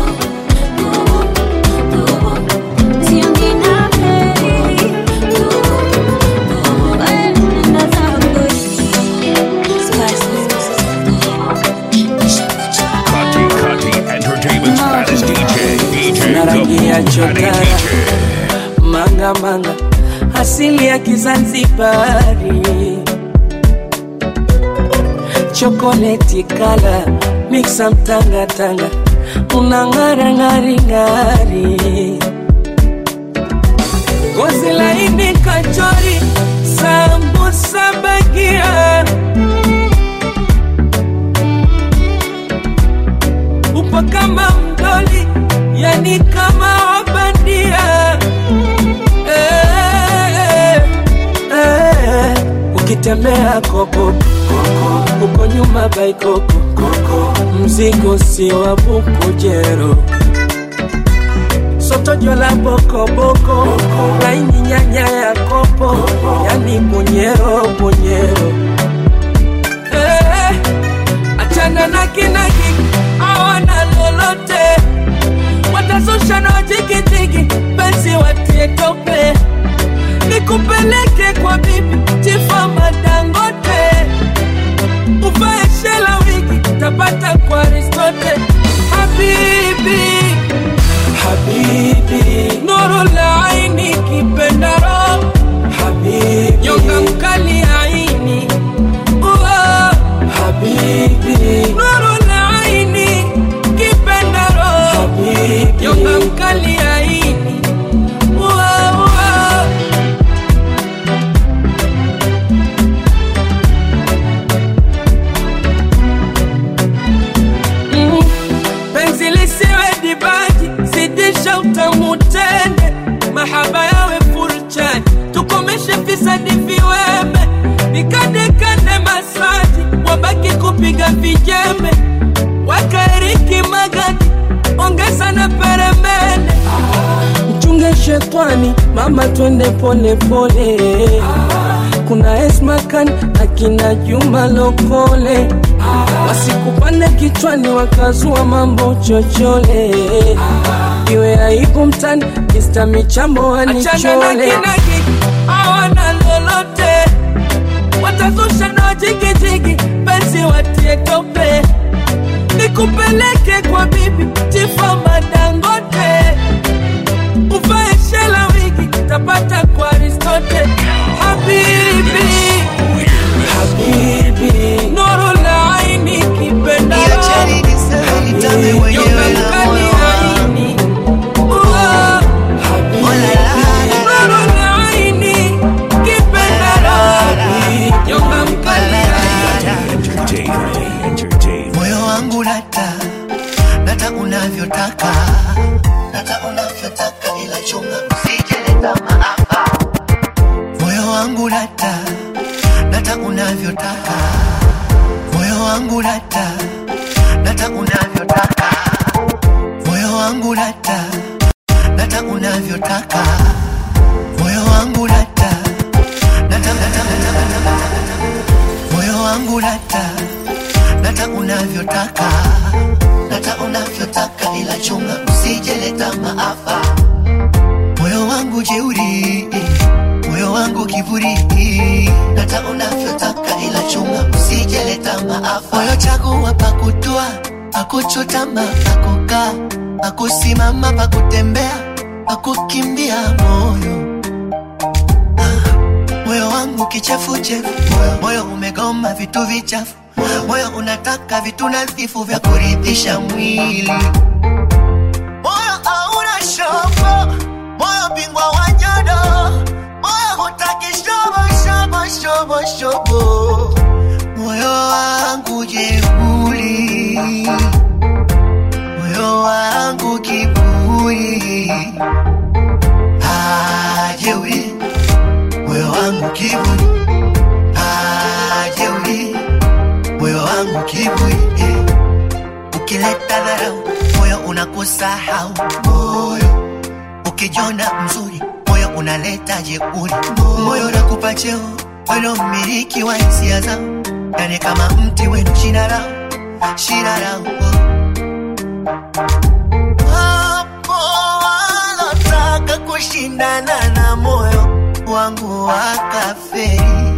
Siongi nawe. Eh, nenda zako. Kati Kati Entertainment's baddest DJ, DJ na rangi ya Gabu chokara Aditije. manga manga asili ya kizanzibari chokoleti kala miksa mtangatanga una ng'ara ng'ari ng'ari gozi laini kachori sambusa bagia upo kama mdoli yani kama wabandia eh, eh, eh. ukitembea koko uko nyuma baikoko mzigo si wa bukujero sotojo la bokoboko laini nyanya ya kopo yani bunyero bunyero eh, achana na kinaki awana lolote watazusha na wajigijigi penzi watie tope nikupeleke kwa bibi chifa madangote uvae shela wigi tapata kwa aristote habibi habibi nuru la aini kipendaro habibi nyonga mkali aini Uwa, habibi nuru la aini kipendaro habibi nyonga mkali aini Uwa, uwa. Mm. penzi lisiwe dibaji zidisha utamu tende mahaba yawe furchani tukomeshe fisadi viweme nikandekande masaji wabaki kupiga vijembe wakaeriki magadi ongeza na peremende mchunge shetwani mama twende pole pole kuna esmakan akina juma lokole wasikupande kichwani wakazua mambo chochole iwe aibu mtani mista michambo wanichole awana lolote watazusha na wajigijigi penzi watie tope nikupeleke kwa bibi chifa madangote uvae shela wigi tapata kwa aristote habibi habibi nuru la aini kipenda Nyonga mkali aini Uwa, nuru la aini kipenda Nyonga mkali moyo wangu nata nata unavyotaka nata unavyotaka ila chunga usijeleta maafa moyo wangu nata nata unavyotaka moyo wangu nata nata unavyotaka moyo wangu nata nata unavyotaka moyo wangu nata nata nata nata nata moyo wangu nata nata unavyotaka nata unavyotaka ila chunga usijeleta maafa moyo wangu jeuri moyo wangu kiburi nata unavyotaka ila chunga usijeleta maafa moyo chagua pakutua pakuchutama pakukaa pakusimama pakutembea pakukimbia moyo moyo wangu kichefuchefu moyo umegoma vitu vichafu moyo unataka vitu nadhifu vya kuridhisha mwili moyo hauna shobo moyo bingwa wa nyodo moyo hutaki shobo shobo shobo shobo moyo wangu je kiburi Ah, jeuri moyo wangu kiburi eh. ukileta dharau moyo unakusahau moyo ukijona mzuri moyo unaleta jeuri moyo unakupa cheo weno mmiliki wa hisia zao yani kama mti wenu shina lao shina lao hapo wanataka kushindana na moyo wangu wakaferi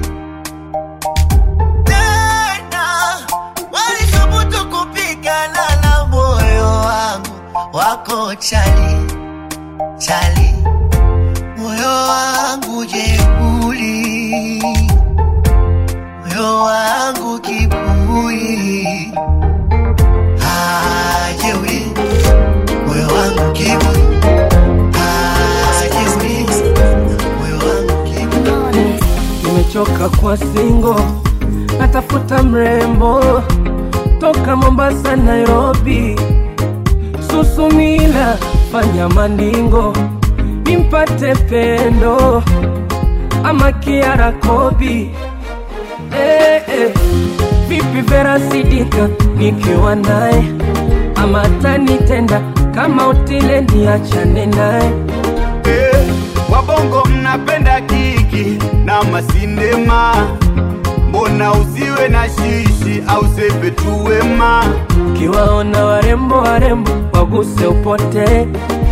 tena walithubutu kupigana na moyo wangu wako chali chali moyo wangu jeuli moyo wangu kibui Ah, jeuri moyo wangu kibui Ah, jeuri moyo wangu kibui nimechoka kwa singo natafuta mrembo toka mombasa nairobi susumila fanya mandingo nimpate pendo ama kiara kobi eh, eh. vipi vera sidika nikiwa naye ama tanitenda kama utile niachane naye Eh, wabongo mnapenda kiki na masindema mbona usiwe na shishi au sepe tu wema kiwaona warembo warembo waguse upote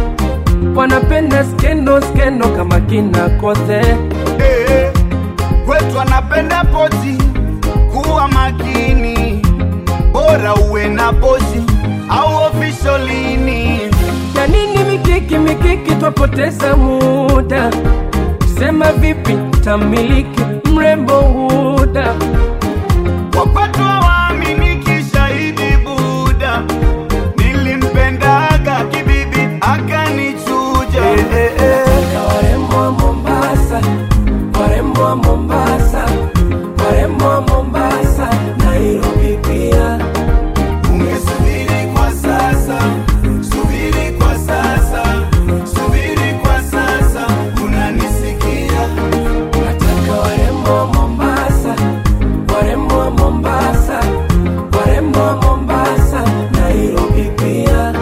wanapenda skendo skendo kama kina kothe Eh, kwetu anapenda pozi kuwa makini bora uwe na pozi au ofisholini ya nini mikiki mikiki twapoteza muda sema vipi tamiliki mrembo huda wapatu waaminiki shahidi buda nilimpendaga kibibi akanichuja warembo wa mombasa warembo wa mombasa warembo wa mombasa nairobi pia ungesubiri kwa sasa subiri kwa sasa subiri kwa sasa unanisikia nataka warembo wa mombasa warembo wa mombasa warembo wa mombasa nairobi pia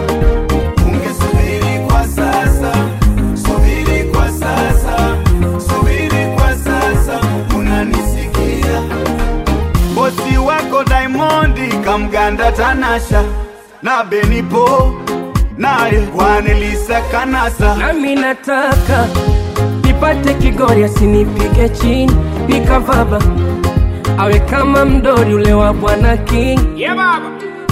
ungesubiri kwa sasa subiri kwa sasa subiri kwa sasa unanisikia bosi wako daimondi kamganda tanasha na benipo naye kwanelisa kanasa nami nataka nipate kigori asinipige chini nikavaba awe kama mdori ule wa bwana king yeah, baba.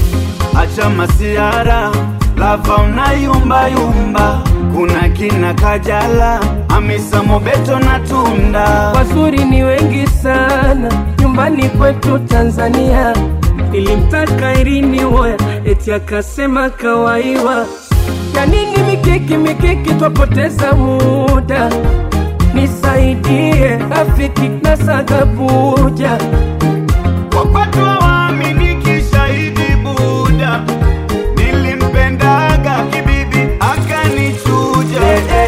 acha masiara lava unayumbayumba kuna kina kajala amisa mobeto na tunda wazuri ni wengi sana nyumbani kwetu tanzania nilimtaka irini woya eti akasema kawaiwa ya nini mikiki mikiki twapoteza muda nisaidie rafiki na sagabuja wapatu waaminiki shahidi buda nilimpendaga kibibi akanichuja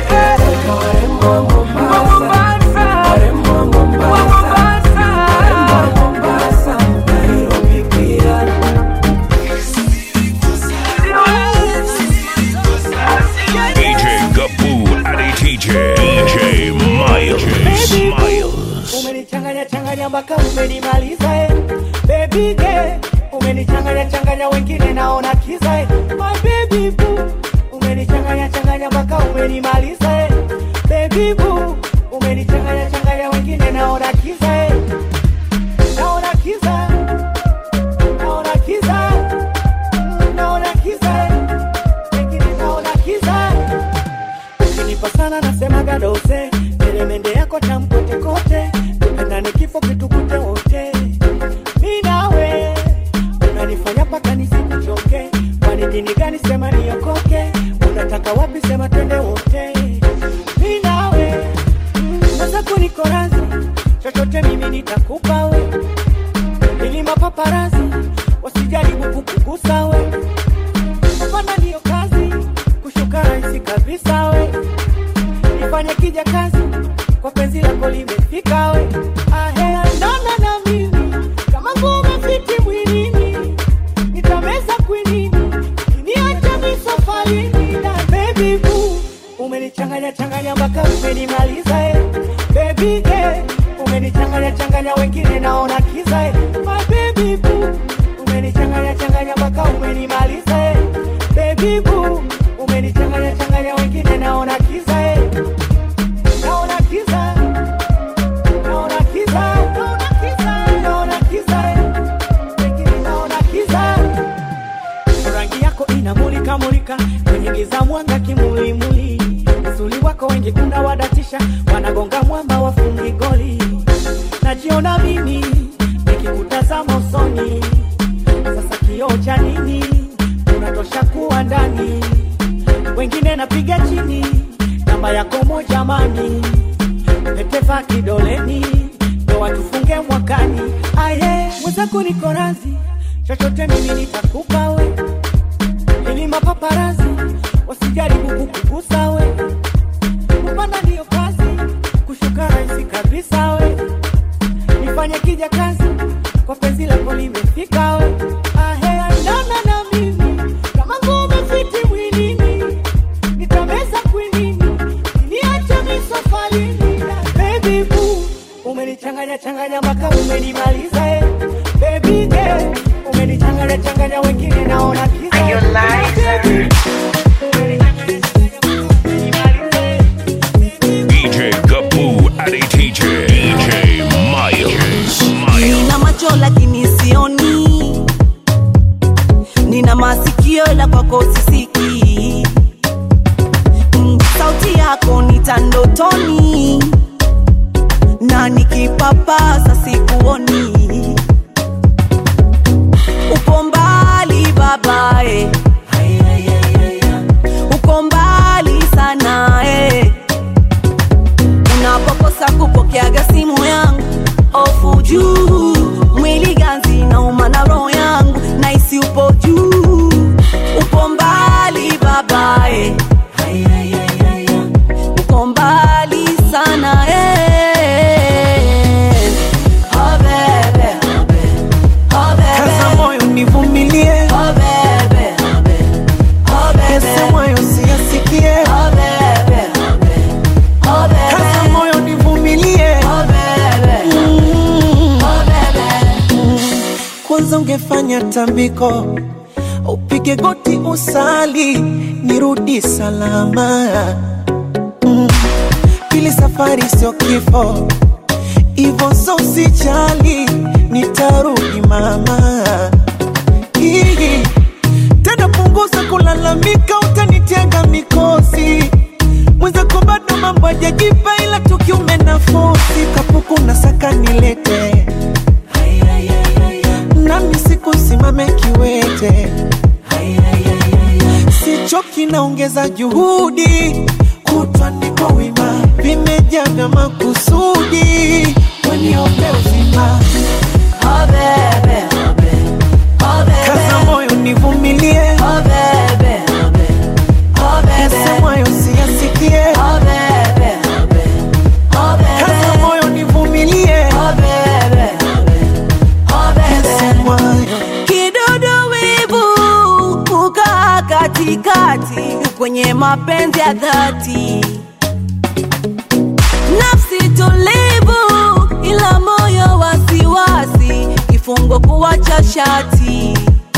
DJ Gaboo Addy TJ. DJ Miles. Miles. umenichanganya changanya mpaka umenimaliza eh. baby girl umenichanganya changanya wengine naona kiza eh. my baby boo umenichanganya changanya mpaka umenimaliza eh. baby boo umenichanganya changanya wengine naona kiza eh. naona kiza naona kiza Mm, naona kiza eh. wengine naona kiza ukinipa sana nasemaga dose elemende yako tamkote kote pendane kifo kitukute wote mi nawe unanifanya mpaka nisikuchoke kwani dini gani sema niokoke unataka wapi sema twende wote mi nawe sasa kuniko razi chochote mimi nitakupa we milima paparazi wasijaribu kukugusa we kupanda ndiyo kazi kushuka rahisi kabisa we ifanye kija kazi kwa penzi lako limefika we ahe andana na mimi kama ngume fiti mwilini nitameza kwinini niacha misafarini na baby boo umenichanganya changanya mpaka umenimaliza eh. baby girl umenichanganya changanya wengine naona kiza eh. my baby boo umenichanganya changanya mpaka umenimaliza eh. baby boo umenichanganya changanya wengine naona kiza eh. naona kiza naona kiza naona kiza naona kiza eh. wengine naona kiza rangi yako inamulika mulika kwenye giza mwanga kimulimuli uzuri wako wengi unawadatisha wanagonga mwamba wafungi goli najiona mimi nikikutazama usoni sasa kioo cha nini unatosha kuwa ndani wengine napiga chini namba yako moja mani peteva kidoleni ndo watufunge mwakani aye mwenzako niko razi chochote mimi nitakupa we ili mapaparazi wasijaribu kukugusa we kupanda ndiyo kazi kushuka rahisi kabisa we nifanye kija kazi kwa penzi lako limefika we ahe andana na mimi kama ngume fiti mwilini nitameza kwinini niache misafarini na baby boo umenichanganya changanya mpaka umenimaliza eh. baby girl umenichanganya changanya wengine naona kiza DJ Gaboo Addy Teacher. DJ Miles. nina macho lakini sioni nina masikio la kwako sisiki Mm, sauti yako nitandotoni na nikipapasa sikuoni upo mbali babae uko mbali sana eh. unapokosa kupokeaga simu yangu ofu juu mwili ganzi nauma na roho yangu naisi upo juu upo mbali babae uko mbali sana eh. oh, bebe. Oh, bebe. kaza moyo nivumilie Oh, bebe. Oh, bebe. Yese moyo siyasikie Oh, bebe. Oh, bebe. kaza moyo nivumilie Oh, bebe. Oh, bebe. kwanza ungefanya tambiko upige goti usali nirudi salama mm. pili safari sio kifo ivo so usijali nitarudi mama Hii. tena punguza kulalamika utanitega mikosi mwenzako bado mambo ajajipa ila tukiume nafosi kapuku na saka nilete nami sikusimame kiwete sichoki naongeza juhudi kutwa niko wima vimejaa vya makusudi weniope uzima Oh, bebe. Oh, bebe. kaza moyo nivumilie Oh, bebe. Oh, bebe. yase moyo siyasikie Oh, bebe. Oh, bebe. kaza moyo nivumilie Oh, bebe. Oh, bebe. yase moyo kidudu wivu kukaa katikati kwenye mapenzi ya dhati nafsi tulivu ila moyo wasiwasi kifungo kuwacha shati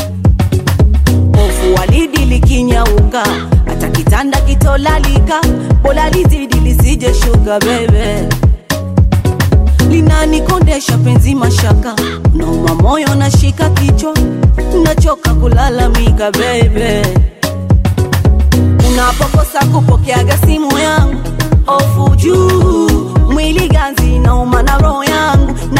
hofu walidi likinyauka hata kitanda kitolalika bola lizidi lisije shuka bebe linanikondesha penzi mashaka nauma moyo nashika kichwa nachoka kulalamika bebe unapokosa kupokeaga simu yangu ofu juu mwili ganzi nauma na roho yangu